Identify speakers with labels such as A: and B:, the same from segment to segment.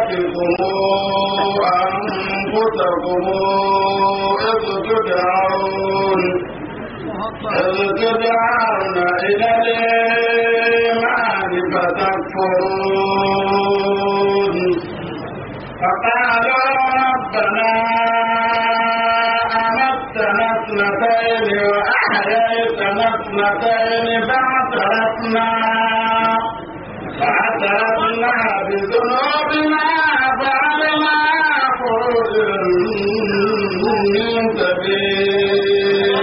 A: أنفسكم أنفسكم إذ تدعون إذ تدعون إلى الإيمان فتكفرون فقالوا ربنا أمتنا اثنتين وأحييتنا اثنتين فاعترفنا فاعترفنا بذنوبنا فعلنا خروج من سبيل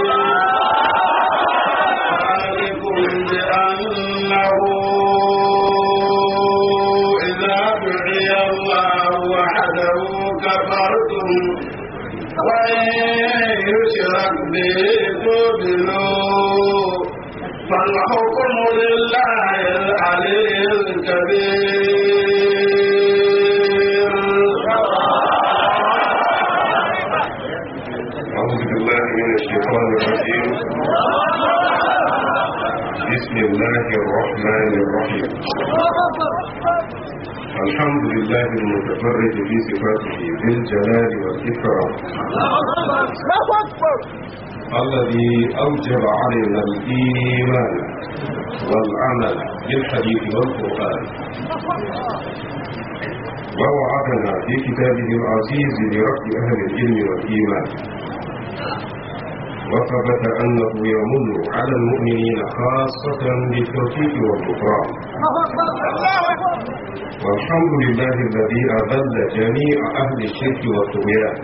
A: ذلكم بأنه إذا دعي الله وحده كفرتم وإن يشرك به تؤمنوا فالحكم لله العلي الكبير
B: أعوذ بالله من الشيطان الرجيم بسم الله الرحمن الرحيم الحمد لله المتفرد في صفاته بالجلال والإكرام الذي أوجب علينا الإيمان والعمل بالحديث والقرآن ووعدنا في كتابه العزيز لرفع أهل العلم والإيمان وثبت أنه يمن على المؤمنين خاصة بالتوفيق والغفران والحمد لله الذي أذل جميع أهل الشرك والطغيان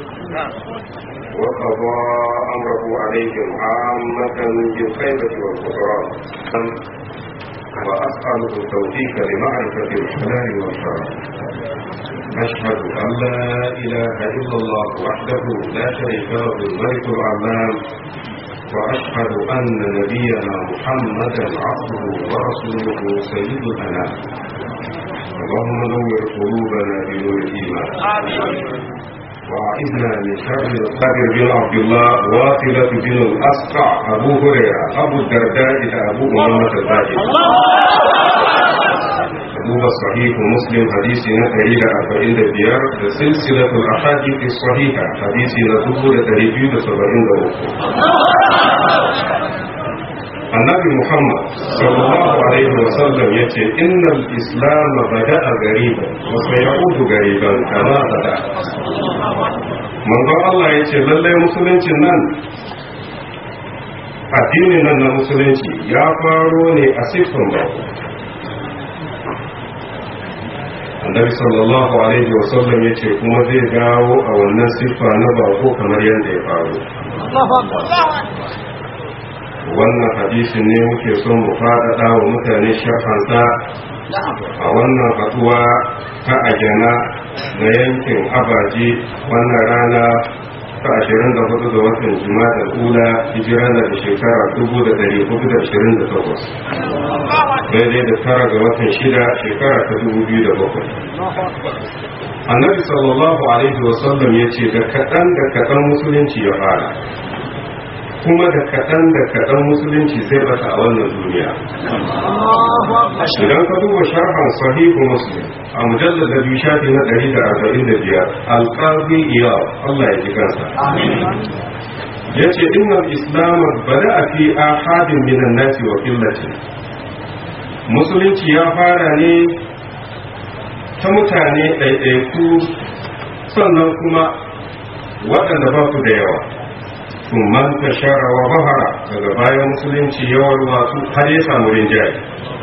B: وقضى أمره عليهم عامة بالخيبة والخسران وأسأله التوفيق لمعرفة الحلال والحرام أشهد أن لا إله إلا الله وحده لا شريك له الملك العلام وأشهد أن نبينا محمدا عبده ورسوله سيد الأنام اللهم نور قلوبنا بنور الإيمان وأعذنا من شر القادر بن عبد الله واصلة بن الأسقع أبو هريرة أبو الدرداء إلى أبو أمامة الباقي duba sahihu muslim hadisi na 145 da silsilatul ahadith sahiha hadisi na 2273 annabi muhammad sallallahu alaihi wa sallam yace innal islam bada'a gariban wa sayaudu gariban kama bada manzo Allah yace lallai musuluncin nan addinin nan na musulunci ya faro ne a siffin bako annabi sallallahu alaihi wa sallam yace kuma zai dawo a wannan siffa na bako kamar yadda ya faru wannan hadisin ne muke son mu faɗaɗa wa mutane shafansa a wannan haɗuwa ta ajana na yankin abaji wannan rana ta ashirin da hudu ga watan jima'a da ula hijira na da shekara dubu da dari hudu da ashirin da takwas daidai da tara ga watan shida shekara ta dubu biyu da bakwai annabi sallallahu alaihi wasallam ya ce da kaɗan da kaɗan musulunci ya fara kuma da kaɗan da kaɗan musulunci zai bata a wannan duniya idan ka duba sharhan sahihu muslim a mujallar da biyu shafi na ɗari da arba'in da biyar alƙazi iya Allah ya ji kansa ya ce inna islam bada a fi ahadin minan nasi wa killace musulunci ya fara ne ta mutane ɗaiɗaiku sannan kuma waɗanda ba su da yawa sun manta shara wa bahara daga bayan musulunci yawar wasu har ya samu rinjaye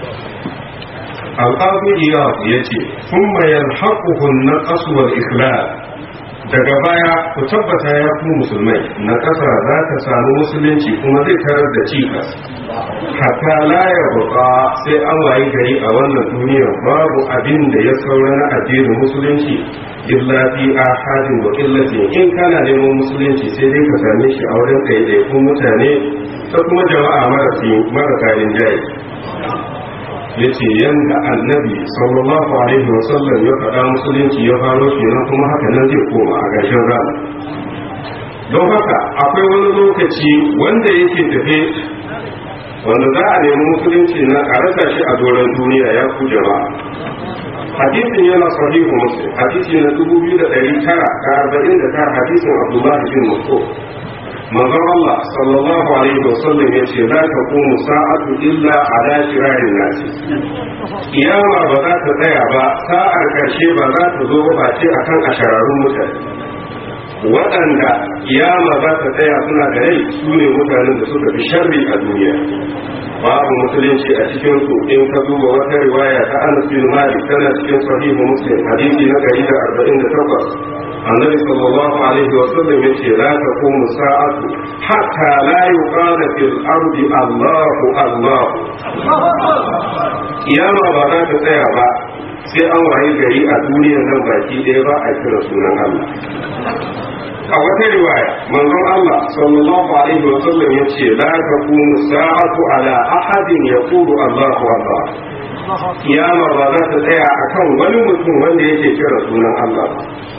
B: al'adu iyaku ya ce sun mayar haƙuhun na ƙasuwar islam daga baya ku tabbata ya ku musulmai na ƙasa za ta samu musulunci kuma zai tarar da cikas hatta la ya buƙa sai an wayi gari a wannan duniyar babu abin da ya saura na addinin musulunci illa fi ahadin wa illatin in kana neman musulunci sai dai ka same shi a wurin ɗaiɗaikun mutane ta kuma jama'a marasa rinjaye ya ce yadda annabi sallallahu alaihi wasallam ya faɗa musulunci ya faro kenan kuma haka nan zai koma a ƙarshen rana don haka akwai wani lokaci wanda yake tafe wanda za a nemi musulunci na a rasa shi a doron duniya ya ku jama'a hadisin yana sahihu muslim hadisi na dubu biyu da ɗari tara da arba'in da tara hadisin abdullahi bin mas'ud manzon Allah sallallahu alaihi wa sallam ya ce la taqumu sa'atu illa ala shirarin nasi kiyama ba za ta tsaya ba sa'ar karshe ba za ta zo ba ce akan ashararun mutane waɗanda kiyama za ta tsaya suna da rai su ne mutanen da suka fi sharri a duniya babu musulunci a cikin su in ka duba wata riwaya ta Anas bin Malik tana cikin sahihu Muslim hadisi na 148 annabi sallallahu alaihi wa sallam yace la taqumu sa'atu hatta la yuqala fil ardi Allahu Allah kiyama ba za ta tsaya ba sai an waye gari a duniyar nan baki ɗaya ba a kira sunan Allah a wata riwaya manzon Allah sallallahu alaihi wa sallam yace la taqumu sa'atu ala ahadin yaqulu Allahu Allah kiyama ba za ta tsaya akan wani mutum wanda yake kira sunan Allah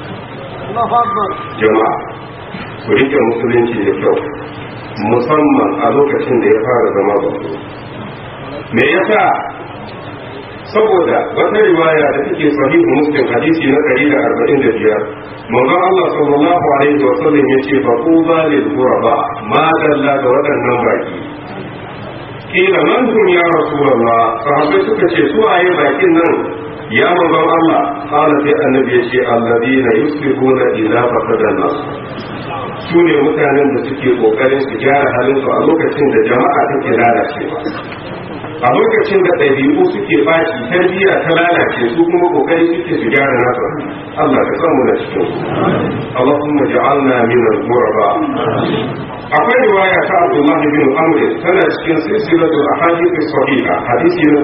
B: jama'a ku rike musulunci da kyau musamman a lokacin da ya fara zama babu me yasa saboda wata riwaya da take sahihu muslim hadisi na 145 manzon Allah sallallahu alaihi wa sallam yace fa quba lil ghuraba ma dalla da waɗannan baki kila man kun ya rasulullah sahabbai suka ce su waye bakin nan ya manzon Allah qala sai annabi yace alladina yuslihuna ila faqadan nas su ne mutanen da suke kokarin su gyara halin su a lokacin da jama'a take lalacewa a lokacin da ɗabi'u suke baci tarbiyya ta lalace su kuma kokari suke su gyara nasu Allah ka samu da cikin su Allahumma ja'alna min al-ghuraba akwai riwaya ta Abdullah bin Amr tana cikin silsilatul ahadith as-sahiha hadisi na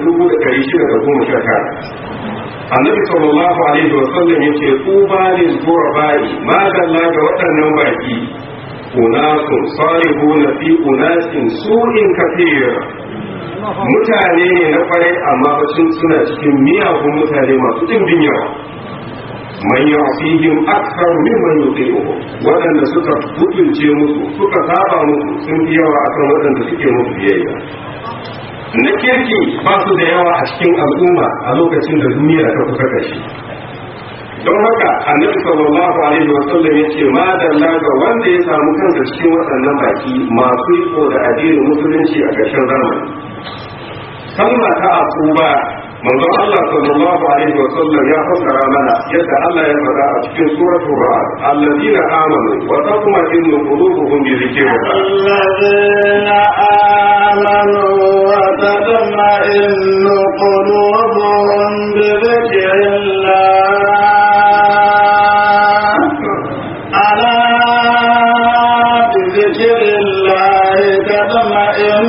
B: 1619 Annabi sallallahu alaihi wa sallam yace tuba lil ghurabai ma dalla ga waɗannan baki unasun salihuna fi unasin su'in kathir mutane ne na kwarai amma bacin suna cikin miyagun mutane masu ɗimbin yawa man yasihim akthar mimman yuti'uhu waɗanda suka butulce musu suka saba musu sun fi yawa akan waɗanda suke musu biyayya na kirki ba su da yawa a cikin al'umma a lokacin da duniya ta kusa kashi don haka annabi sallallahu alaihi wa sallam yace ma dalla ga wanda ya samu kansa cikin waɗannan baki masu iko da addinin musulunci a ƙarshen zamani kalma ta asuba manzon Allah sallallahu alaihi wa sallam ya fassara mana yadda Allah ya faɗa a cikin suratul ra'd alladina amanu wa tatma'innu qulubuhum bi dhikrillah
A: الذين آمنوا وتطمئن قلوبهم بذكر الله ألا بذكر الله تطمئن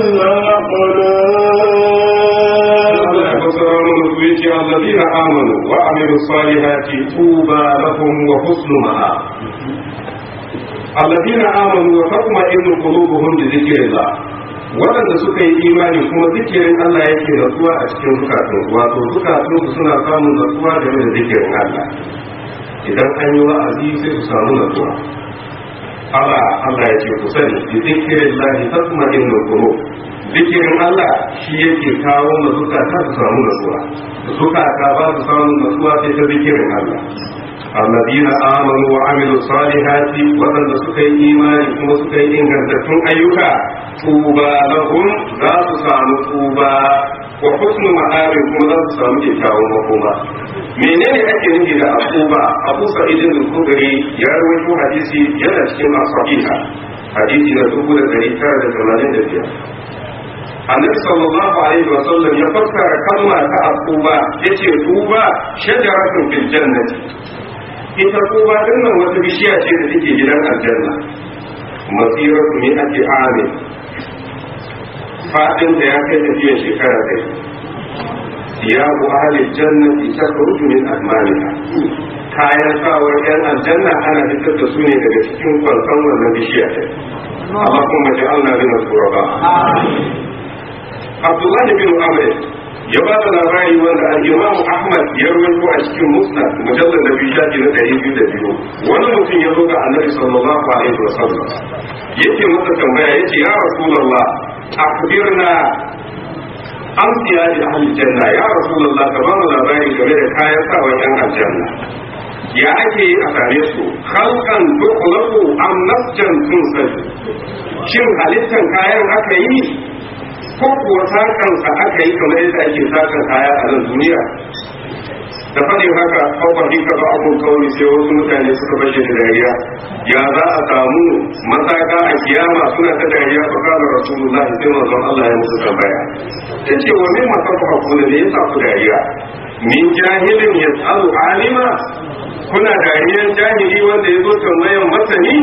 A: القلوب
B: الذين آمنوا وعملوا الصالحات طوبى لهم وحسن مآب الذين آمنوا وتطمئن قلوبهم بذكر الله waɗanda suka yi imani kuma zikirin Allah yake natsuwa a cikin zukatun wato zukatun su suna samun natsuwa game da zikirin Allah idan an yi wa'azi sai su samu natsuwa Allah Allah ya ce ku sani bi zikirin lahi tatma'innul qulub zikirin Allah shi yake kawo ma zukata su samu natsuwa zukata ba su samu natsuwa sai ta zikirin Allah alladina amanu wa amilu salihati waɗanda suka yi imani kuma suka yi ingantattun ayyuka tuba lahum za su samu tuba wa husnu ma'abin kuma za su samu kyakkyawan makoma menene ake nufi da akuba abu sa'idin al-khudri ya rawaito hadisi yana cikin as-sahiha hadisi na dubu da ɗari tara da tamanin da biyar annabi sallallahu alaihi wa sallam ya fassara kalma ta akuba yace tuba shajaratun fil jannati ita tuba din nan wata bishiya ce da take gidan aljanna masiratu min ake amin fadin da ya kai tafiya shekara ɗaya siyabu ahli jannati takhruju min almaniha kayan sawar yan aljanna ana fitar da su ne daga cikin kwanson wannan bishiya ɗin Allah kuma ja'alna min al-quraba Abdullahi bin Amr ya ba da labari wanda al-Imam Ahmad ya rawaito a cikin Musnad mujallal da biyu shafi na ɗari biyu da biyu wani mutum ya zo ga Annabi sallallahu alaihi wa sallam yake masa tambaya yace ya Rasulullah akhbirna amsiya da ahli janna ya rasulullah ka ba mu labari game da kayan sawa yan aljanna ya ake yi a same su halkan dukulaku am nasjan sun sani shin halittan kayan aka yi ko kuwa sakansa aka yi kamar yadda ake sakan kaya a nan duniya da faɗin haka kawai ka ba abun kawai sai wasu mutane suka bashe da dariya ya za a samu masaka a kiyama suna ta dariya fa kana rasulullahi sai manzon Allah ya musu tambaya yace wa min masafa ku ne yasa ku dariya min jahilin yasalu alima kuna dariyar jahili wanda ya zo tambayan masani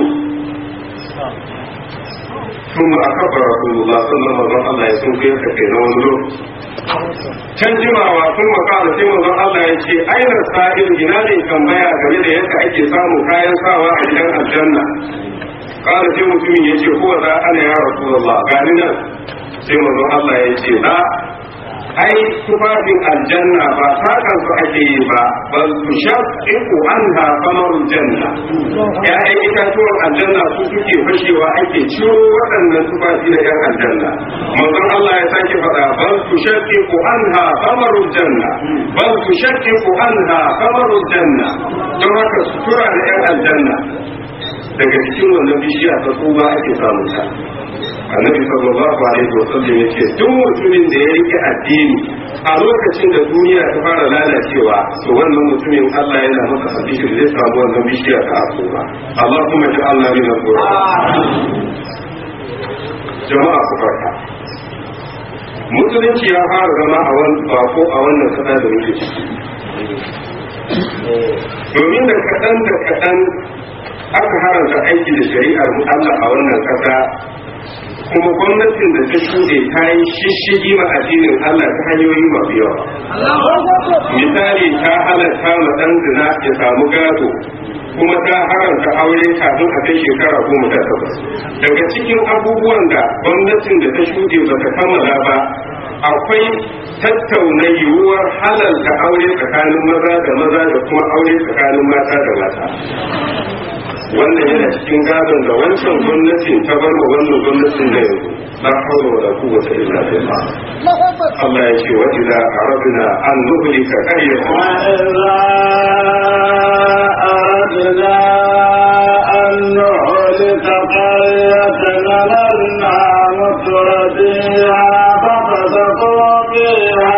B: ثم أخبر رسول الله صلى الله عليه وسلم يسوع كيف كان ونلو can jimawa sun makala sai manzon Allah ya ce aina sa'il ina ne tambaya game da yadda ake samun kayan sawa a gidan aljanna kala sai mutumin ya ce huwa za ana ya rasulullah gani nan sai manzon Allah ya ce za ai tufafin aljanna ba sakan su ake yi ba bal tushaqqu anha qamarul janna ya'yan itatuwan aljanna su suke fashewa ake ciro waɗannan tufafi na yan aljanna manzon Allah ya sake faɗa bal tushaqqu anha qamarul janna bal tushaqqu anha qamarul janna don haka sutura da yan aljanna daga cikin wannan bishiya ta tsuba ake samun ta annabi sallallahu alaihi wa sallam yace duk mutumin da ya rike addini a lokacin da duniya ta fara lalacewa to wannan mutumin Allah yana masa hadisi zai samu wannan bishiya ta asuba Allahumma ja'alna min al jama'a ku farka musulunci ya fara zama a wani bako a wannan kasa da muke ciki domin da kaɗan da kaɗan aka haramta aiki da shari'ar Allah a wannan kasa kuma gwamnatin da ta shuɗe ta yi shishigi ma addinin Allah ta hanyoyi masu yawa. Misali ta halatta ma ɗan zina ya samu gado kuma ta haramta aure kafin a kai shekara goma sha takwas. Daga cikin abubuwan da gwamnatin da ta shuɗe ba ta kammala ba akwai tattauna yiwuwar halalta aure tsakanin maza da maza da kuma aure tsakanin mata da mata. wannan yana cikin gadon da wancan gwamnatin ta bar wa wannan gwamnatin da yanzu la hawla wala quwwata illa billah Allah ya ce wa idza aradna an nuhlika qaryatan
A: أردنا أن نهلك قرية نمرنا متر فيها ففسقوا فيها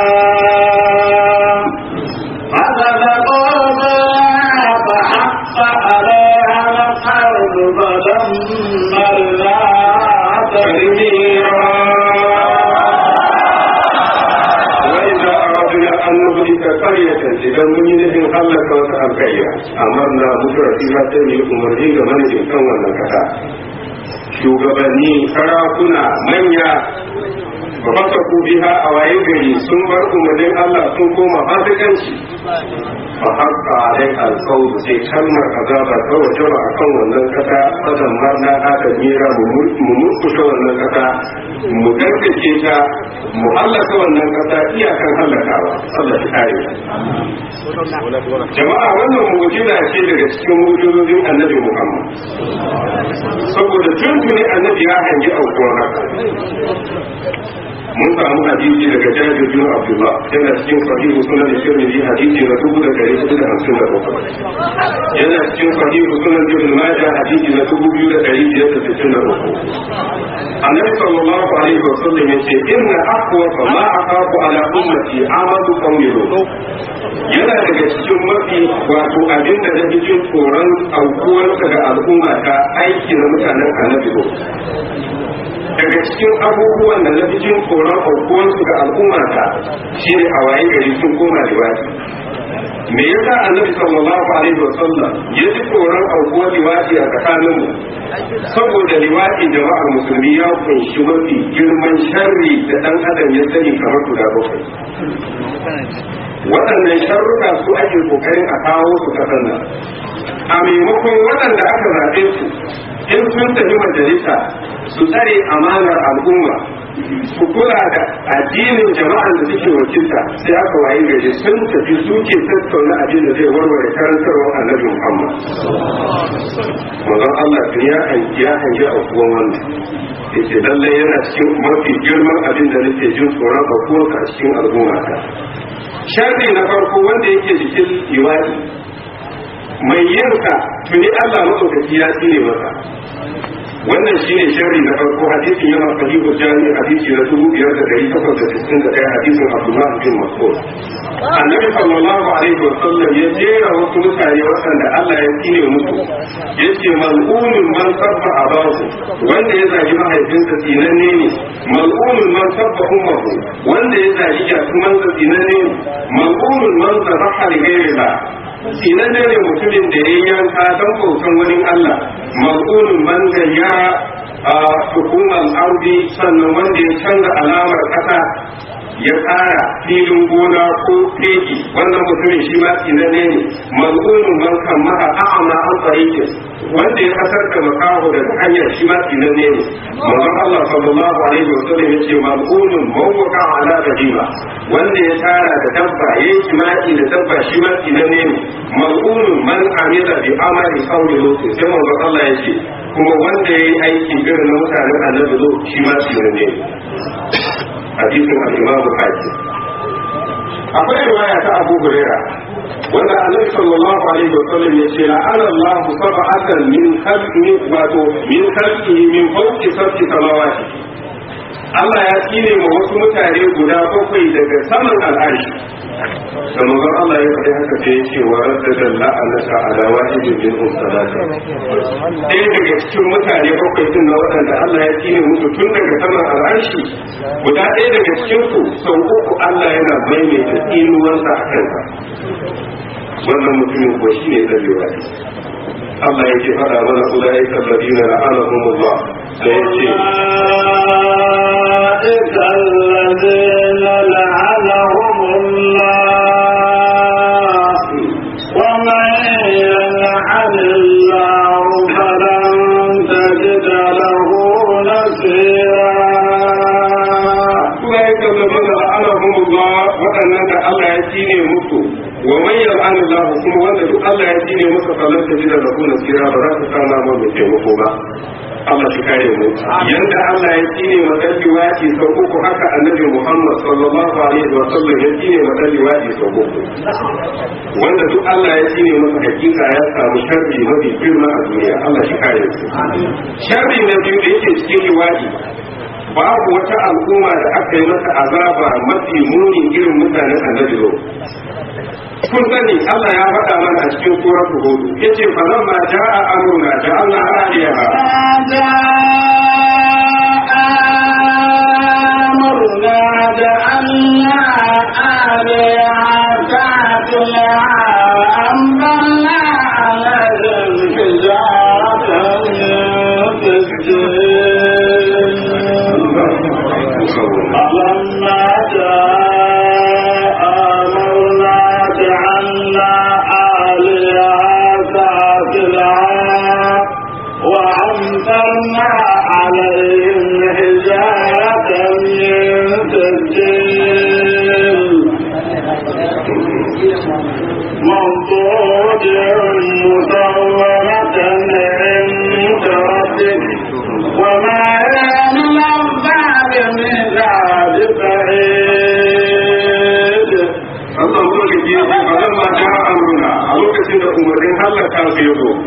A: ففسقوا فيها فحق عليها القول فدمرناها
B: وإذا أردنا أن نهلك قرية إذا من ينهي خلق وتأبكيها أمرنا مدر فيها تنهي أمرين من يمكن wannan kasa shugabanni sarakuna manya ba fasa ku biha a waye gari sun bar umarnin Allah sun koma fasikanci fa haqqa alai alqawl sai kalmar azaba ta wajaba akan wannan kasa fadan marna aka mira mu murkushe wannan kasa mu garkace ta mu halaka wannan kasa iyakan halakawa Allah ya kare jama'a wannan mu'jiza ce daga cikin mu'jizozin annabi Muhammad saboda tuntuni annabi ya hangi aukuwar haka mun samu hadisi daga jabir bin abdullah yana cikin sahihu sunan tirmidhi hadisi na dubu da dari hudu da hamsin da bakwai yana cikin sahihu sunan ibn majah hadisi na dubu biyu da dari biyar da sittin da bakwai annabi sallallahu alaihi wa sallam yace inna aqwa ma aqafu ala ummati amadu qawmi yana daga cikin mafi wato abin da nake jin tsoron aukuwarsa ga al'umma ta aiki na mutanen annabi daga cikin abubuwan da na fi jin tsoron aukuwarsu ga al'umma ta shi ne a waye gari sun koma liwaɗi me yasa annabi sallallahu alaihi wa sallam ya ji tsoron aukuwar liwaɗi a tsakaninmu saboda liwaɗi jama'ar musulmi ya kunshi mafi girman sharri da ɗan adam ya sani kamar guda bakwai waɗannan sharruka su ake kokarin a kawo su kasan nan a maimakon waɗanda aka zaɓe su in sun tafi majalisa su tsare amanar al'umma su kula da addinin jama'an da suke wakilta sai aka waye gari sun tafi suke tattauna abin da zai warware karantarwar annabi Muhammad. Mazan Allah tun ya hangi ya hangi a kuwan wannan. yace lallai yana cikin mafi girman abin da nake jin tsoron aukuwarsa a cikin al'ummata sharri na farko wanda yake jikin liwadi mai yinsa tuni Allah maɗaukaki ya tsine masa wannan shine sharri na farko hadisin yana sahihu jami hadisi na dubu biyar da dari takwas da sittin da ɗaya hadisin Abdullah bin Mas'ud annabi sallallahu alaihi wa sallam ya jera wasu mutane waɗanda Allah ya tsine musu yace mal'unun man sabba abahu wanda ya zagi mahaifinsa tsinanne ne mal'unun man sabba ummuhu wanda ya zagi jatumansa tsinanne ne mal'unun man zabaha li ghayrillah tsinanne ne mutumin da ya yanka don bautan wani Allah mal'unun man gayyara a hukumar ardi sannan wanda ya canza alamar ƙasa ya ƙara filin gona ko fegi wannan mutumin shi ma tsinanne ne mal'unun man kan maka a'ama an tsarikin wanda ya kasar da makaho daga hanyar shi ma tsinanne ne manzon Allah sallallahu alaihi wa sallam ya ce mal'unun mawwaka ala bahima wanda ya tara da dabba yayi jima'i da dabba shi ma tsinanne ne mal'unun man amila bi amali sauri lokacin sai manzon Allah ya ce kuma wanda ya yi aiki irin na mutanen annabi zo shi ma tsinanne ne hadisin al-imam al-hakim akwai riwaya ta Abu Huraira wanda Annabi sallallahu alaihi wa sallam ya ce la'ana Allah sab'atan min khalqi wato min khalqihi min fawqi sab'i samawati Allah ya tsine ma wasu mutane guda bakwai daga saman al'arshi da manzon Allah ya faɗi haka sai ya ce wa radda la'anaka ala wahidin min umsalati ɗaya daga cikin mutane bakwai din na waɗanda Allah ya tsine musu tun daga saman al'arshi guda ɗaya daga cikin su sau uku Allah yana maimaita tsinuwansa a kansa wannan mutumin ko shi ne ɗarewa Allah yake faɗa mana ulaika alladhina la'anahumullah sai ya ce
A: أولئك الذين لعنهم الله ومن يلعن الله فلن تجد له نصيرا
B: ulaika alladhina la'anahumullah waɗannan da Allah ya tsine musu wa man yal'an Allah kuma wanda duk Allah ya tsine masa falan ta jida lahu nasira ba za ta samu ma mai taimako ba Allah shi kare mu yanda Allah ya tsine wa dalli waji sau uku haka annabi Muhammad sallallahu alaihi wa sallam ya tsine wa dalli waji sau uku wanda duk Allah ya tsine masa hakika ya samu sharri mafi girma a duniya Allah shi kare mu sharri na biyu da yake cikin liwaji babu wata al'umma da aka yi mata azaba mafi muni irin mutanen annabi zo kun sani Allah ya faɗa mana a cikin suratul hud yace fa lamma jaa amruna ja'alna aliyaha
A: أمرنا جعلنا آلهة سافلها وأمطرنا عليهم حجارة من سجيل فلما جاء أمرنا جعلنا آلهة سافلها وأمطرنا عليهم حجارة من سجيل منضود مصورة عند ربك وما يعمل الظالمين ببعيد
B: Allah mulki ya ce fa lamma jaa amruna a lokacin da umarnin halaka su ya zo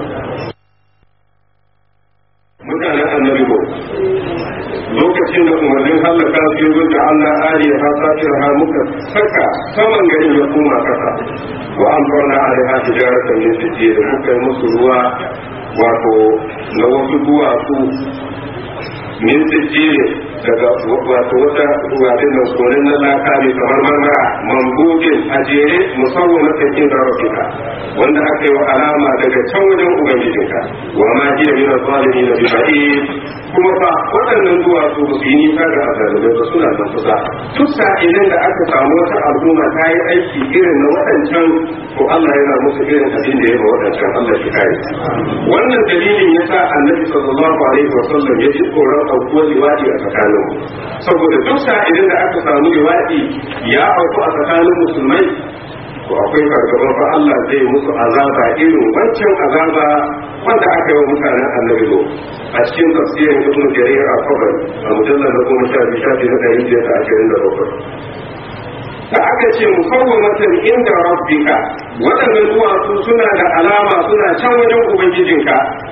B: mutanen annabi ko lokacin da umarnin halaka su ya zo da Allah ariya ha safir ha muka saka saman garin ya koma kasa wa an farna alaiha hijaratan min sijil da muka yi musu ruwa wato na wasu duwatsu min sijil daga wato wata ruwatin nan koren na laka mai kamar marmara mambobin a jere musamman na tsakin zarafika wanda aka yi wa alama daga can wajen ubangijinka wa ma hiya min zalimi na biba'i kuma fa waɗannan duwatsu ba su yi nisa ga azalimai ba suna nan kusa duk sa'ilin da aka samu wata al'umma ta yi aiki irin na waɗancan to Allah yana musu irin abin da ya ba waɗancan Allah shi kare wannan dalilin yasa annabi sallallahu alaihi wa sallam ya ji tsoron aukuwar liwadi a tsakanin saboda duk sa'ilin da aka samu liwadi ya auku a tsakanin musulmai to akwai fargaban fa Allah zai musu azaba irin wancan azaba wanda aka yi wa mutanen annabi lo a cikin tafsirin ibn jarir al-qabr a mujallar da goma sha biyu shafi na ɗari biyar da ashirin da bakwai da aka ce musawwamatan inda rabbika waɗannan duwatsu suna da alama suna can wajen ubangijinka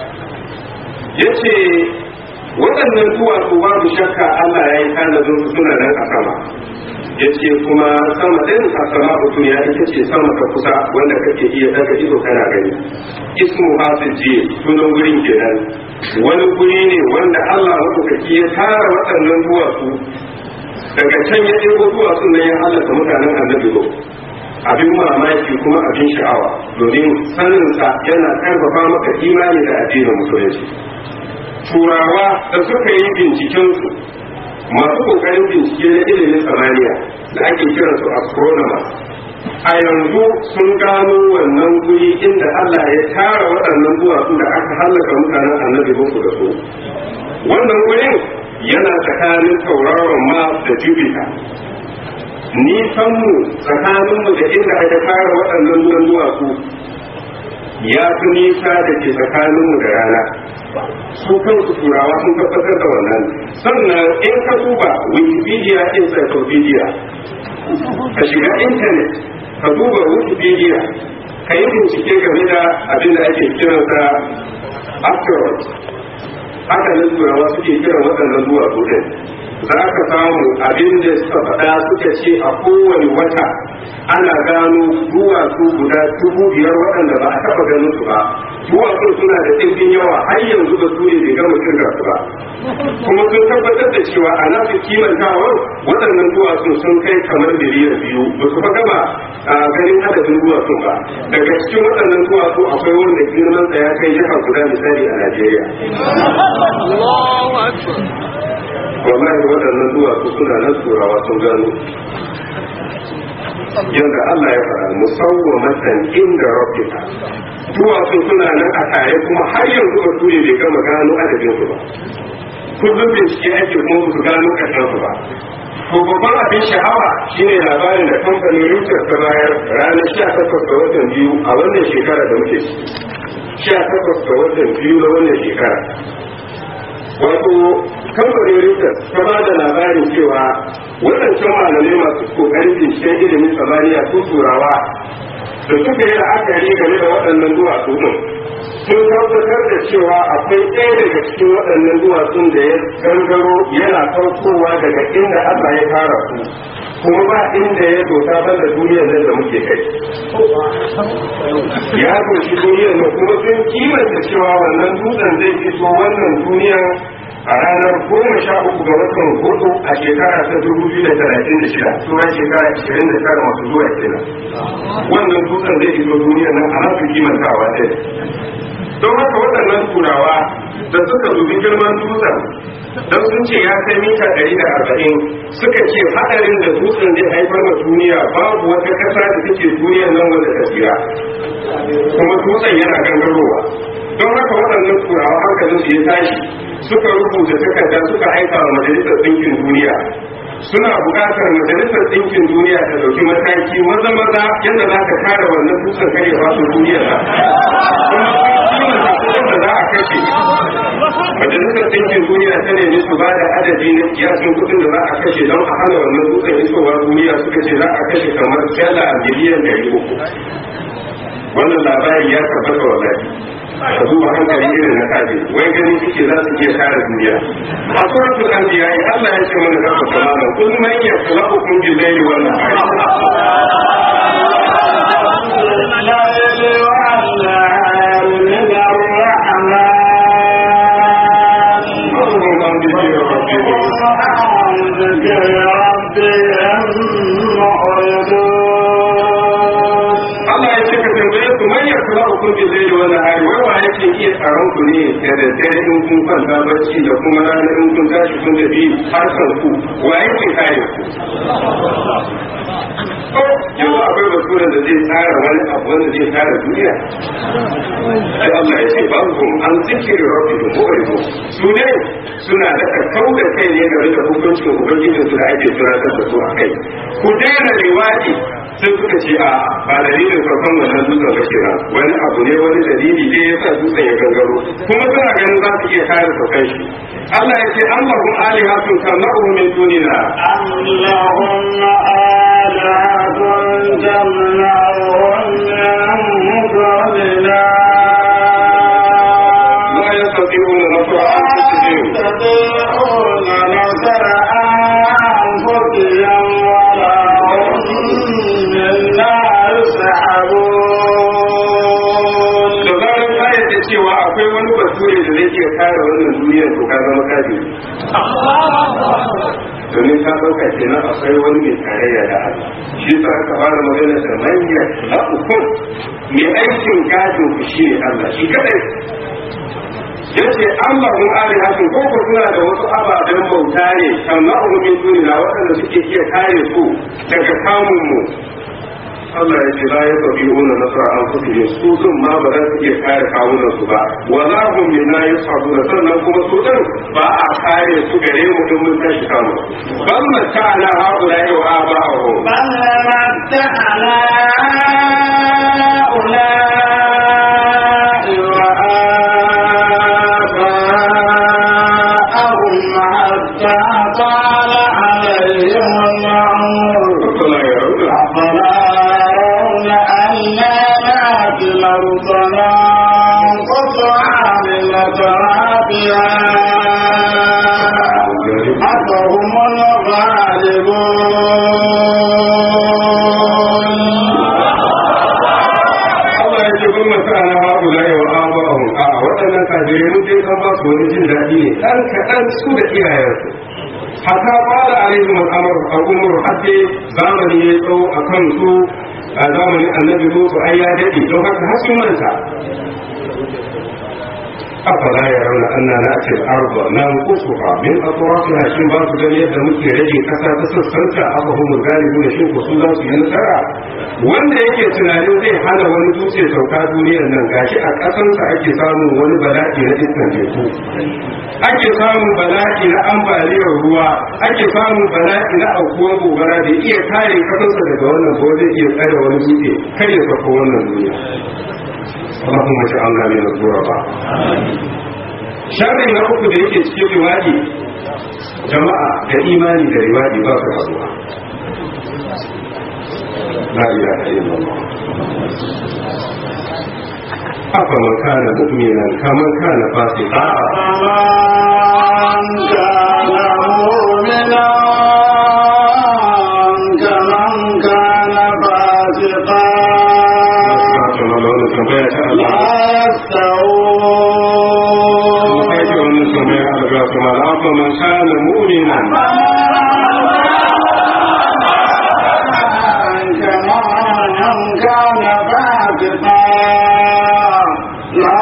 B: yace waɗannan duwatsu babu shakka Allah ya yi tanadin su suna nan a sama yace kuma sama ɗin a sama duniya ita ce sama ta kusa wanda kake iya daga ido kana gani ismu hasiji sunan gurin kenan wani guri ne wanda Allah maɗaukaki ya tara waɗannan duwatsu daga can ya ɗebo duwatsun nan ya halatta mutanen annabi lo abin mamaki kuma abin sha'awa domin saninsa yana karfafa maka imani da addinin musulunci turawa da suka yi bincikensu masu kokarin bincike na ilimin samaniya da ake kiransu astronomers a yanzu sun gano wannan guri inda Allah ya tara waɗannan duwatsu da aka hallaka mutanen annabi musu da su wannan gurin yana tsakanin tauraron mars da jupiter nisanmu tsakaninmu da inda aka tara waɗannan ruwan duwatsu ya fi nisa da ke tsakaninmu da rana su kansu turawa sun tabbatar da wannan sannan in ka duba wikipedia encyclopedia ka shiga intanet ka duba wikipedia ka yi bincike game da abin da ake kiransa asteroid haka nan turawa suke kiran waɗannan duwatsu ɗin za ka samu abin da suka faɗa suka ce a kowane wata ana gano duwatsu guda dubu biyar waɗanda ba a taɓa ganin su ba duwatsun suna da ɗimbin yawa har yanzu da su ne bai gama kirga su ba kuma sun tabbatar da cewa a nasu kimantawar waɗannan duwatsun sun kai kamar biliyan biyu ba su fa gama a ganin adadin duwatsun ba daga cikin waɗannan duwatsu akwai wanda girman sa ya kai jiha guda misali a Najeriya. wallahi waɗannan duwatsu suna nan turawa sun gano yadda Allah ya faɗa musawwamatan inda rabbika duwatsu suna nan a tare kuma har yanzu ba ture bai gama gano adadin su ba kullum bincike ake kuma su gano ƙarshen su ba to babban abin sha'awa shine labarin da kamfanin Reuters ta bayar ranar 18 ga watan biyu a wannan shekara da muke ciki 18 ga watan biyu na wannan shekara wato kamfanin Reuters ta ba da labarin cewa waɗancan malamai masu kokarin binciken ilimin samaniya su turawa da suka yi la'akari game da waɗannan duwatsu ɗin sun tabbatar da cewa akwai ɗaya daga cikin waɗannan duwatsun da ya gangaro yana saukowa daga inda Allah ya fara su kuma ba inda ya dota ban da duniyar nan da muke kai ya doshi duniyar nan kuma sun kimanta cewa wannan dutsen zai fito wannan duniyar a ranar goma sha uku ga watan hudu a shekara ta dubu biyu da talatin da shida sauran shekara ashirin da tara masu zuwa kenan wannan dutsen zai iso duniyar nan a nasu kimantawa ɗaya don haka waɗannan turawa da suka dubi girman dutsen don sun ce ya kai mita ɗari da arba'in suka ce haɗarin da dutsen zai haifar ma duniya babu wata ƙasa da take duniyar nan wanda ta tsira kuma dutsen yana gangarowa don haka waɗannan turawa hankalin su ya tashi suka rubuta takarda suka aika wa majalisar ɗinkin duniya suna buƙatar majalisar ɗinkin duniya ta ɗauki mataki maza maza yadda za ta kare wannan dutsen kare ba su duniya na kuma sun kimanta kuɗin da za a kashe majalisar ɗinkin duniya ta nemi su ba da adadi na kiyasin kuɗin da za a kashe don a hana wannan dutsen isowa duniya suka ce za a kashe kamar dala miliyan ɗari uku wannan labari ya tabbata wa ka duba hankali irin na kaji wai gani kike za su iya kare duniya a suratul anbiya Allah ya ce mana gaba kamalan kun man yakhluqukum bil layli wan nahari Allah ya ce ka tambaye su man yakla ukum bi layli wa nahari wai wa yake iya tsaron ku ne da daddare in kun kwanta bacci da kuma rana in kun tashi kun tafi harkar ku wa yake kare ku yanzu akwai basuran da zai tsara wani abu wanda zai tsara duniya sai Allah ya ce babu kun an zikiri rabbi da mu'ridu su ne suna da kakkau da kai ne game da hukuncin ubangijin su da ake tunatar da su a kai ku daina riwadi sai suka ce a ba dalilin farkon wannan dutsen ba ke wani abu ne wani dalili ne ya sa dutsen ya gangaro kuma suna ganin za su iya kare saukan shi Allah ya ce an lahum alihatun kamar min dunina
A: أم لهم آلهة تمنعهم من دوننا
B: la yastati'una nasra anfusihim
A: يستطيعون نصر أنفسهم ولا هم منا يسحبون
B: da zarar ka yadda cewa akwai wani bature da zai iya kare wannan duniyar to ka zama kaji domin ka ɗauka kenan akwai wani mai tarayya da Allah shi sa aka fara magana da manya na ukun mai aikin gadin ku shi ne Allah shi kadai yace Allah mun ari hakin ko ko suna da wasu ababen bauta ne amma min dunina waɗanda suke iya kare su daga kamun mu Allah ya ce la ya tafi una nasara an kusa ne su sun ma ba za su iya kare kawunan su ba wa za mu min na yi sabu da sannan kuma su din ba a kare su gare mu in mun tashi kamu bal ma ta na haula yau a ba a ho
A: بل
B: wani jin daɗi ne ɗan kaɗan su da iyayensu haka fara alaihim al'amar al'umar hadde zamani ya tsawo a kan su a zamanin annabi lutu ai ya daɗe don haka har sun manta afala ya rauna anna na ce arba na kusuha min atrafiha shin ba su gani yadda muke rage kasa ta sassanta aka humu galibu da shin ko su za su yi nasara wanda yake tunanin zai hana wani dutse sauka duniyar nan gashi a kasansa ake samun wani bala'i na iskan teku ake samun bala'i na ambaliyar ruwa ake samun bala'i na aukuwar gobara da iya kare kasansa daga wannan ko zai iya tsare wani dutse kar ya sauka wannan duniya اللهم اجعلنا من الغرباء sharri na uku da yake cikin riwadi jama'a da imani da riwadi ba su haɗuwa la ilaha illallah afa man kana mu'minan kaman kana fasiqa
A: فمن كان مؤمنا كمن كان فاسقا
B: kamar da wannan tambaya ta Allah
A: لا
B: mun kai
A: يستوون
B: wannan tambaya Allah kuma afa man kana mu'minan
A: كمن كان فاسقا لا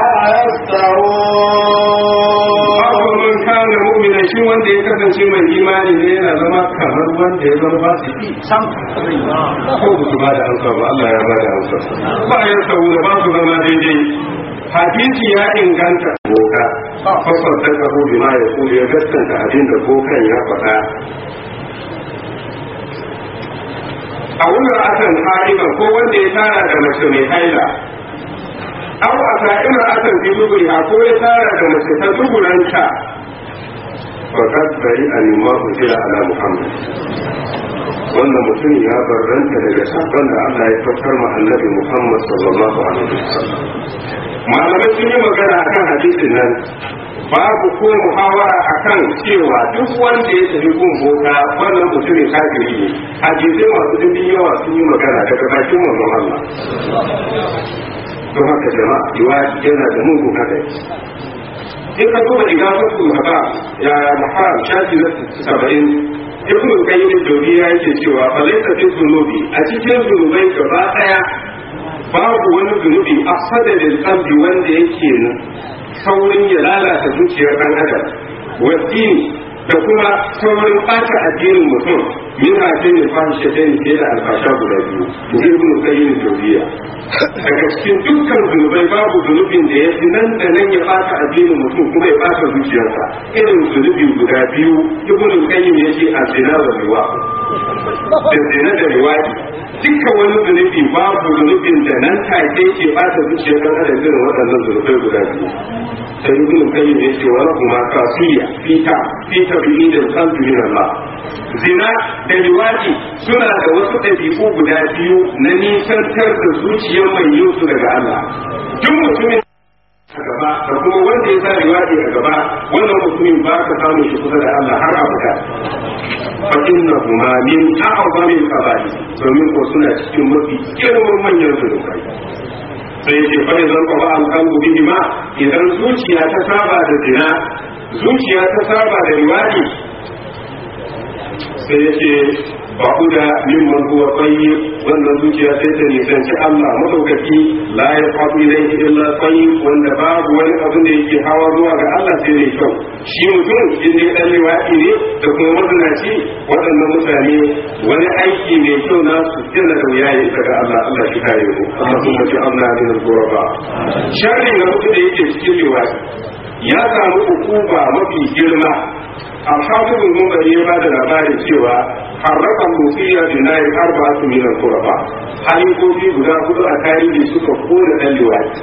A: يستوون
B: afa man kana mu'minan shi wanda ya kasance mai imani ne yana zama kamar wanda ya zama fasiki sam ko ba su ba da amsa ba Allah ya ba da amsa ba ya saboda ba su zama daidai hadisi ya inganta boka fasar da karo bi ma ya kuli ya gaskanta abin da bokan ya faɗa a wurin akan hariban ko wanda ya tara da mace mai haila aw a sa'ir akan fi duburiha ko ya tara da mace ta duburanta fakat bari a nima hujjira ala muhammad wannan mutum ya barranta daga sakon da Allah ya fitar ma annabi Muhammad sallallahu alaihi wasallam malamai sun yi magana akan hadisin nan babu ko muhawara akan cewa duk wanda ya tafi gun boka wannan mutumin kafiri ne hadisai masu dimbin yawa sun yi magana daga bakin manzon Allah don haka jama'a riwaya yana da mugun hadari in ka duba igafatul haba ya muharam shafi na saba'in ibn qayyim al-jawziyya yake cewa fa laysa fi dhunubi a cikin zunubai gaba daya babu wani zunubi afsada lil qalbi wanda yake saurin ya lalata zuciyar dan adam wasini da kuma saurin ɓata addinin mutum min hafin da fahishe ta ne da albasha guda biyu in ibn qayyim al-jawziyya daga cikin dukkan zunubai babu zunubin da ya fi nan da nan ya ɓata addinin mutum kuma ya ɓata zuciyarsa irin zunubi guda biyu ibn qayyim ya ce azina wa riwa da zina da riwadi duka wani zunubi babu zunubin da nan take ke bata zuciyar ɗan adam irin waɗannan zunubai guda biyu sai ibn qayyim ya ce wa kuma kasiya fita fita bi da qalbi min Allah zina da riwadi suna da wasu ɗabi'u guda biyu na nisantar da zuciyar mai yin su daga Allah duk mutumin a gaba da kuma wanda ya sa riwadi a gaba wannan mutumin ba ka samu shi kusa da Allah har abada fa innahuma min a'zami al-qaba'i domin ko suna cikin mafi girman manyan zunubai sai yake fa idan ko ba al-qalbu bihi ma idan zuciya ta saba da zina zuciya ta saba da riwadi sai yake ba ku da mimman huwa tayyib wannan zuciya sai ta nisanci Allah madaukaki la ya faɗi ilaihi illa tayyib wanda babu wani abin da yake hawa zuwa ga Allah sai ne kyau shi mutum in dai dan liwaɗi ne da kuma mazinaci waɗannan mutane wani aiki mai kyau na su tilla da wuya ya ga Allah Allah shi kare mu Allah kuma ji Allah ne da guraba sharri na mutum da yake cikin liwaɗi ya samu hukuma mafi girma الحافظ المنذري ya da labarin cewa harrakan musiya da na yi arba su milan kurafa halifofi guda hudu a tarihi suka kona ɗan liwaɗi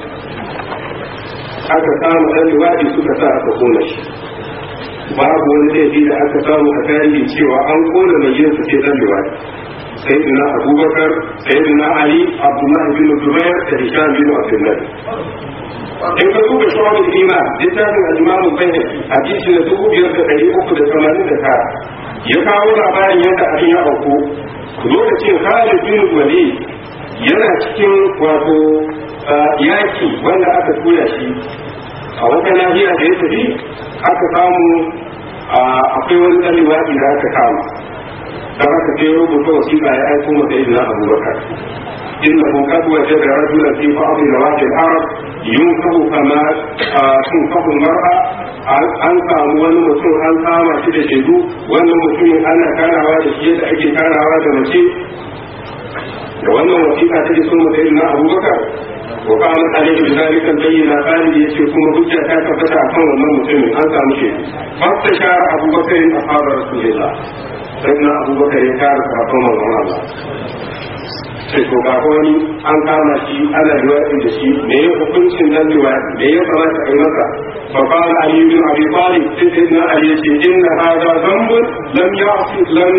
B: aka samu ɗan liwaɗi suka sa aka kona shi babu wani laifi da aka samu a tarihi cewa an kona mai yin su ce ɗan liwaɗi sayyidina abubakar sayyidina ali abdullahi bin zubair da hisham bin abdullahi in ka duba shawabin iman littafin al-imamu bayhaqi hadisi na dubu biyar da ɗari uku da tamanin da tara ya kawo labarin yadda abin ya auku lokacin Khalid bin Walid yana cikin wato yaki wanda aka tura shi a wata nahiya da ya tafi aka samu akwai wani ɗan liwaɗi da aka kama da aka je rubuta wasiƙa ya aiko masa ibn Abubakar إنه قد وجد رجلا في بعض نواحي العرب ينفه كما تنفه المرأة an samu wani mutum an kama shi da shaidu wannan mutumin ana karawa da shi yadda ake karawa da mace da wannan wasiƙa ta ji sun mutu na abubakar wa kama alaihi da zalikan bayyana khalid ya ce kuma hujja ta tabbata a kan wannan mutumin an samu shaidu fasta shara abubakar a fara rasulullah sai na abubakar ya kara sahabban manzon Allah sai to ga wani an kama shi ana liwaɗi da shi me ya hukuncin nan liwaɗi me ya kamata a yi masa fa qala ali bin abi talib sai sai na ali ya ce inna hadha dhanbun lam ya'si lam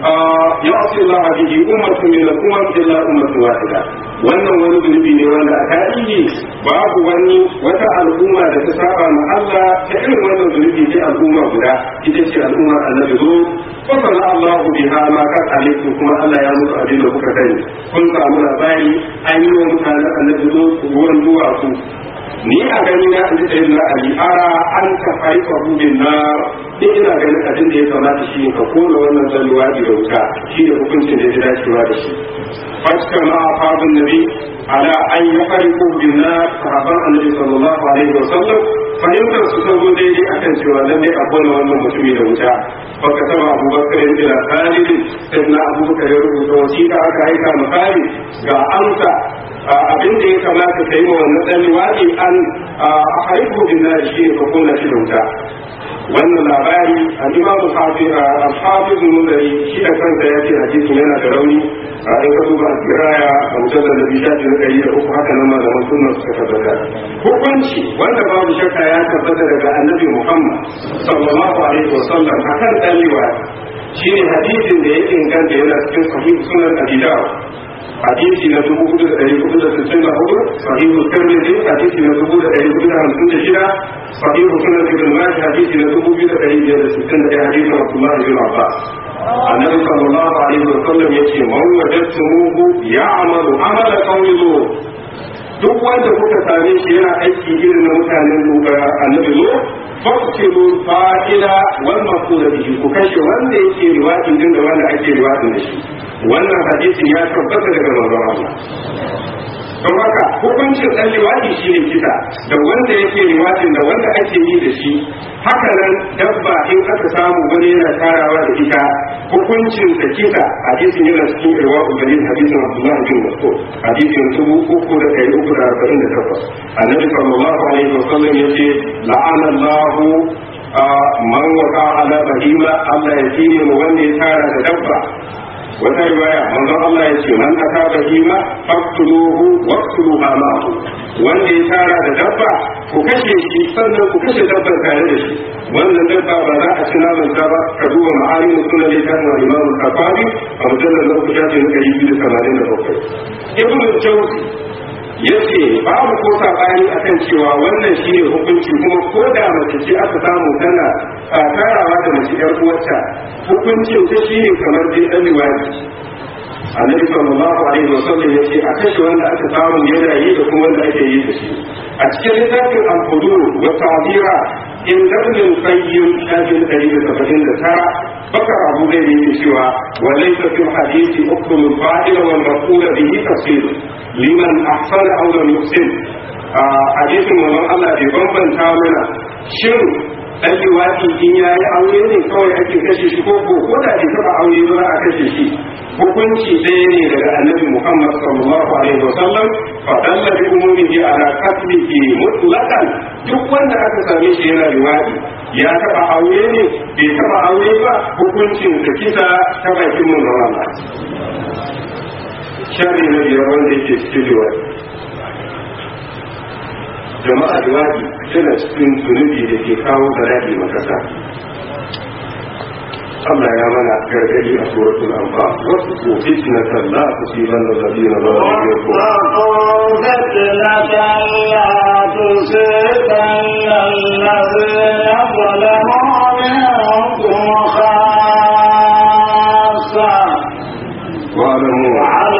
B: ya'si Allah bihi ummatun min al-umam illa ummatun wahida wannan wani zunubi ne wanda a tarihi babu wani wata al'umma da ta saba ma Allah ta irin wannan zunubi ce al'umma guda ita ce al'ummar annabi zo fasala Allahu biha ma kan alaikum kuma Allah ya musu abin da kuka sani kun samu labari an yi wa mutanen annabi zo ruwan duwatsu ni a gani na an ji na ali ara an ta haifa rubin na ni ina ganin abin da ya kamata shi ka kona wannan zalluwa da wuta shi da hukuncin da ya dacewa da shi fatka ma afadun nabi ala an yi harifu bin na sahaban annabi sallallahu alaihi wa sallam fahimtar su sabo daidai akan cewa lallai a kona wannan mutumi da wuta baka taba abubakar ya ila khalid sai na abubakar ya rubuta wasiƙa aka aika mu khalid ga amsa abin da ya kamata ka yi wa wannan dan liwaɗi an a haifu bin na shi ka kona shi da wuta wannan labari al-imam al-hafiz al-munzari shi da kansa ya ce hadisin yana da rauni a in ka duba al-kiraya a mujallar da bishafi na ɗari da uku haka nan malaman sunna suka tabbata hukunci wanda babu shakka ya tabbata daga annabi muhammad sallallahu alaihi wa sallam akan dan liwaɗi shine hadisin da ya inganta yana cikin sahih sunan abi dawud hadisi na dubu hudu da ɗari hudu da sittin da hudu sahihu tirmidhi hadisi na dubu da ɗari hudu da hamsin da shida sahihu sunan ibn majah hadisi na dubu biyu da ɗari biyar da sittin da ɗaya hadisin abdullahi bin abbas annabi sallallahu alaihi wa sallam yace man wajadtumuhu ya'malu amala qawmi duk wanda kuka same shi yana aiki irin na mutanen annabi zo faktilu fa'ila wal maqula bihi ku kashe wanda yake riwayin din da wanda ake riwayin da shi wannan hadisin ya tabbata daga manzon Allah don haka hukuncin dan liwadi shine kisa da wanda yake riwayin da wanda ake yi da shi haka nan dabba in aka samu wani yana tarawa da ita hukuncin da kisa hadisin yana cikin irwa ubalin hadisin Abdullah bin Mas'ud hadisin dubu uku da ɗari uku da arba'in da takwas annabi sallallahu alaihi wasallam yace la'ana Allahu man waka ala bahima Allah ya tsine mu wanda ya tara da dabba wata riwaya manzon Allah ya ce man aka bahima faqtuluhu waqtuluha ma'ahu wanda ya tara da dabba ku kashe shi sannan ku kashe dabbar tare da shi wannan dabba ba za a ci naman ta ba ka duba ma'ayin sunan littafin al-Imam al-Bukhari a mujallal na kujaji na 287 Ibn Jawzi yace babu ko sabani akan cewa wannan shine hukunci kuma ko da mace ce aka samu tana tarawa da mace yar uwarta hukuncin ta shine kamar dai dan liwadi annabi sallallahu alaihi wasallam yace a kashe wanda aka samu yana yi da kuma wanda ake yi da shi a cikin littafin al-hudur wa ta'dira in dabnin qayyim shafin 179 bakar abu zai yi cewa wa laysa fil hadisi hukm al-fa'il wal maqul bihi tafsir liman ahsana aw lam yuhsin hadisin manzon Allah bai bambanta mana shin dan liwaki in yayi aure ne kawai ake kashe shi ko ko ko da bai taba aure ba za a kashe shi hukunci ɗaya ne daga annabi Muhammad sallallahu alaihi wasallam fa dalla bi umumihi ala qatlihi mutlaqan duk wanda aka same shi yana liwaki ya taba aure ne bai taba aure ba hukuncin da kisa ta bakin manzon Allah shari na biyar wanda yake cikin liwaki jama'a liwaki tana cikin zunubi da ke kawo bala'i makasa Allah ya mana gargadi a suratul anfal wasu ko fitnatan la tusibanna alladhina zalamu minkum واعلموا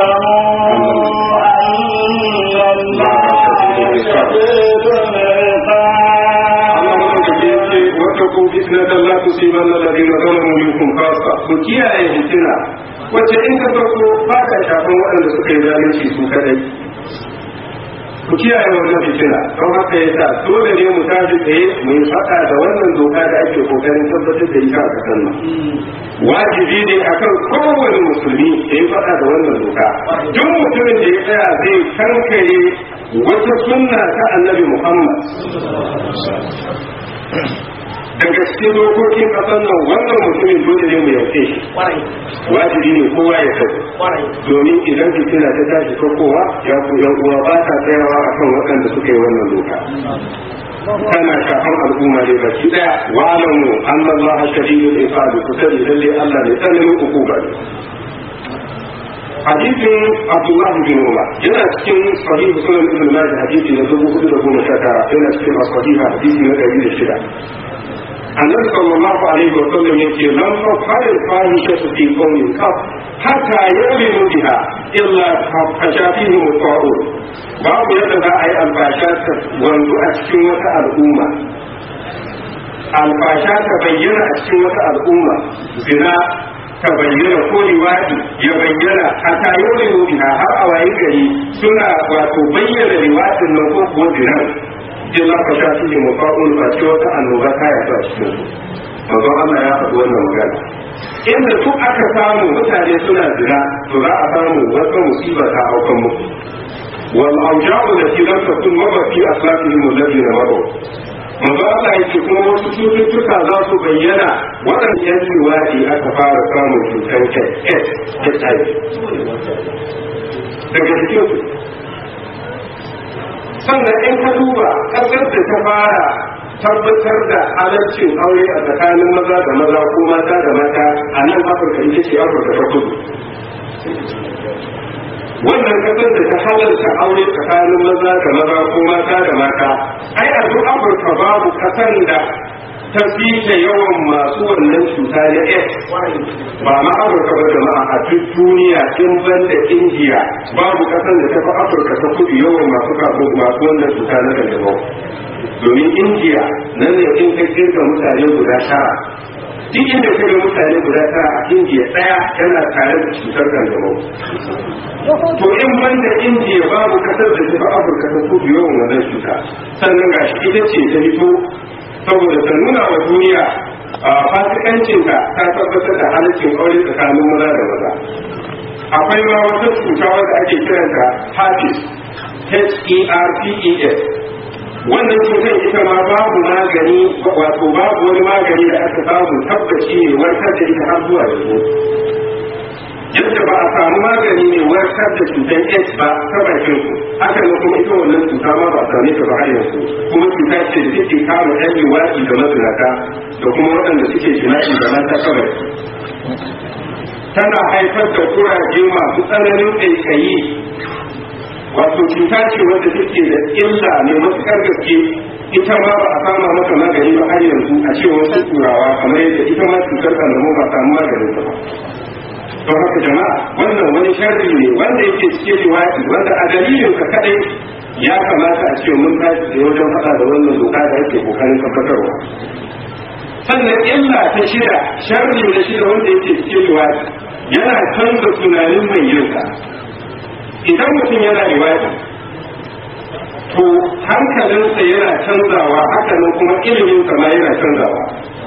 B: واتقوا فتنة لا تصيبن الذين ظلموا منكم خاصة وكيا فتنة wacce in ka farko ba ta shafin waɗanda suka yi zalunci su kadai ku kiyaye wannan fitina don haka ya sa dole ne mu tashi tsaye mu yi faɗa da wannan doka da ake kokarin tabbatar da ita a ƙasar nan wajibi ne akan kowane musulmi ya yi faɗa da wannan doka duk mutumin da ya tsaya zai kankare wata sunna ta annabi muhammad daga cikin dokokin ƙasar nan wannan mutumin dole ne mu yauke shi wajibi ne kowa ya sani domin idan fitina ta tashi ko kowa ya ku yan uwa ba ta tsayawa akan waɗanda suka yi wannan doka tana shafan al'umma ne baki daya wa alamu anna Allah shadidul iqab ku sani lalle Allah ne tsananin hukuma ne hadisin Abdullah bin Umar yana cikin sahih sunan ibn Majah hadisi na 419 yana cikin sahih hadisi na 106 annabi sallallahu alaihi wa sallam yake lam tafhar al-fahishatu fi qawmin qat hatta yu'minu biha illa fashafihi mutawun babu yadda za a yi albasha ta wanzu a cikin wata al'umma albasha ta bayyana a cikin wata al'umma zina ta bayyana ko liwadi ya bayyana hatta yu'minu biha har a wayi gari suna wato bayyana liwadin nan ko kuwa zinan illa fa sha shi mafa'ul ba ce wata annoba ta ya ta cikin su manzo Allah ya faɗi wannan magana inda duk aka samu mutane suna zina to za a samu wata musiba ta aukan musu wal awja'u lati lam takun maba fi aslafihim alladhina mabaw manzo Allah ya ce kuma wasu cututtuka za su bayyana waɗanda yan liwadi aka fara samun cutar HIV daga cikin su sannan in ka duba ƙasar da ta fara tabbatar da halarcin aure a tsakanin maza da maza ko mata da mata a nan afirka ita ce afirka ta kudu wannan ƙasar da ta halarta aure tsakanin maza da maza ko mata da mata ai a duk afirka babu ƙasar da ta fita yawan masu wannan cuta na S ba ma Afirka ba jama'a a duk duniya in ban da Indiya babu kasan da ta fi Afirka ta kudu yawan masu kafin masu wannan cuta na kanjamau domin Indiya nan ne in ka kirga mutane guda tara duk inda ka ga mutane guda tara a Indiya ɗaya yana tare da cutar kanjamau to in ban da Indiya babu kasar da ta fi Afirka ta kudu yawan wannan cuta sannan gashi ita ce ta fito saboda ta nuna wa duniya a fasikancinta ta tabbatar da halittin aure tsakanin maza da maza akwai ma wata cuta wadda ake kiranta herpes h-e-r-p-e-s wannan cutar ita ma babu magani wato babu wani magani da aka samu tabbaci ne warkar da ita har zuwa yanzu yadda ba a samu magani mai warkar da cutar AIDS ba ta bakin ku haka ne kuma ita wannan cuta ma ba a same ta ba har yanzu kuma cuta ce da take kama ɗan liwaɗi da mazinata da kuma waɗanda suke jima'i da mata kawai tana haifar da kuraje masu tsananin ƙaiƙayi wato cuta ce wadda take da illa mai matuƙar gaske ita ma ba a sama mata magani ba har yanzu a cewa wasu turawa kamar yadda ita ma cutar kanjamau ba samu maganin ta ba don haka jama'a wannan wani sharri ne wanda yake cikin liwaɗi wanda a dalilin ka kadai ya kamata a ce mun tashi da wajen faɗa da wannan doka da yake kokarin tabbatarwa sannan illa ta shida sharri na shida wanda yake cikin liwaɗi yana canza tunanin mai yinsa idan mutum yana liwaɗi to hankalinsa yana canzawa hakanan kuma iliminsa ma yana canzawa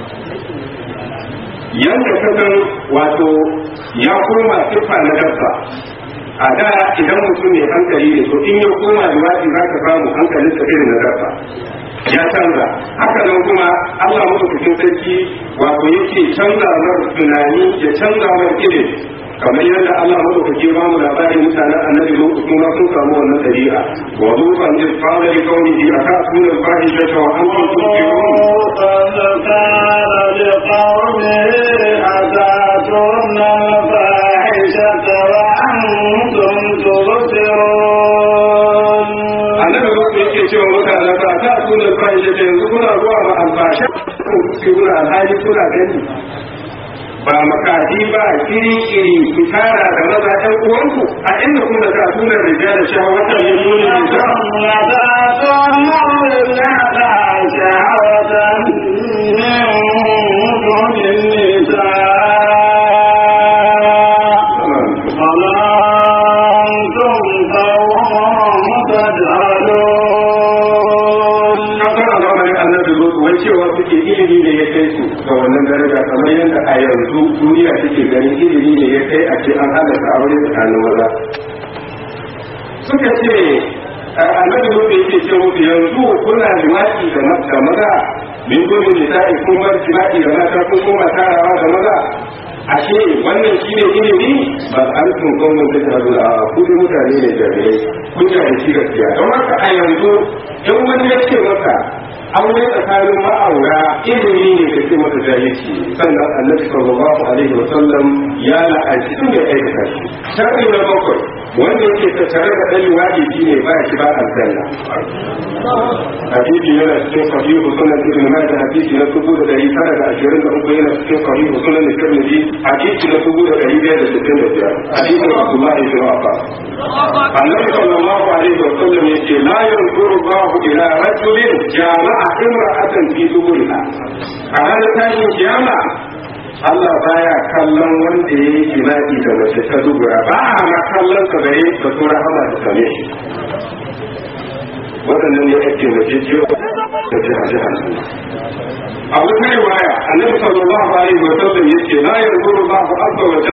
B: yadda ka san wato ya koma siffa na dabba a da idan mutum mai hankali ne to in ya koma liwaɗi za ka samu hankalinsa irin na dabba ya canza haka nan kuma Allah madaukakin sarki wato yake canza mar tunani ya canza mar ilimi kamar yadda Allah madaukaki ba mu labarin mutanen annabi Lutu kuma sun samu wannan dabi'a wa lutan iz qala li qawmihi atatuna al-fahishata wa antum tubsirun annabi Lutu yake cewa mutanen ba ta tuna al-fahishata yanzu kuna zuwa ma al-fasha ku kuna alhali kuna gani ba makafi ba kiri kiri ku tara da maza ɗan uwanku a inda kun da kafin da rija da shawatan yin nuni da cewa suke ilimi ne ya kai su ga wannan daraja kamar yadda a yanzu duniya take ganin ilimi ne ya kai a ce an halatta aure tsakanin maza suka ce annabi mutu yake ce musu yanzu kuna jima'i da maza min gudun nisa'i kun bar jima'i da mata kun koma tarawa da maza ashe wannan shine ilimi ba an tun kawai da ta zuwa a kudi mutane ne jami'ai kun jahilci gaskiya don haka a yanzu in wani ya ce maka aure tsakanin ma'aura ilimi ne da ke mata jahilci sannan annabi sallallahu alaihi wa sallam ya la'anci tun da aikata shi sharri na bakwai wanda yake tattare da ɗan wajibi ne ba shi ba aljanna hadisi yana cikin sahihu sunan ibn majah hadisi na dubu da dari tara da ashirin da uku yana cikin sahihu sunan tirmidhi hadisi na dubu da dari biyar da sittin da biyar hadisin abdullahi bin abbas annabi sallallahu alaihi wa sallam yace la yanzuru Allahu ila rajulin jama'a imra'atan fi duburiha a ranar tashin kiyama Allah baya kallon wanda ya yi jima'i da mace ta dubura ba a ma kallon ka gare ka so rahama da same shi waɗannan ne ake mace jiyo da jiha jiha a wata riwaya annabi sallallahu alaihi wa sallam yace la yanzuru Allahu azza wa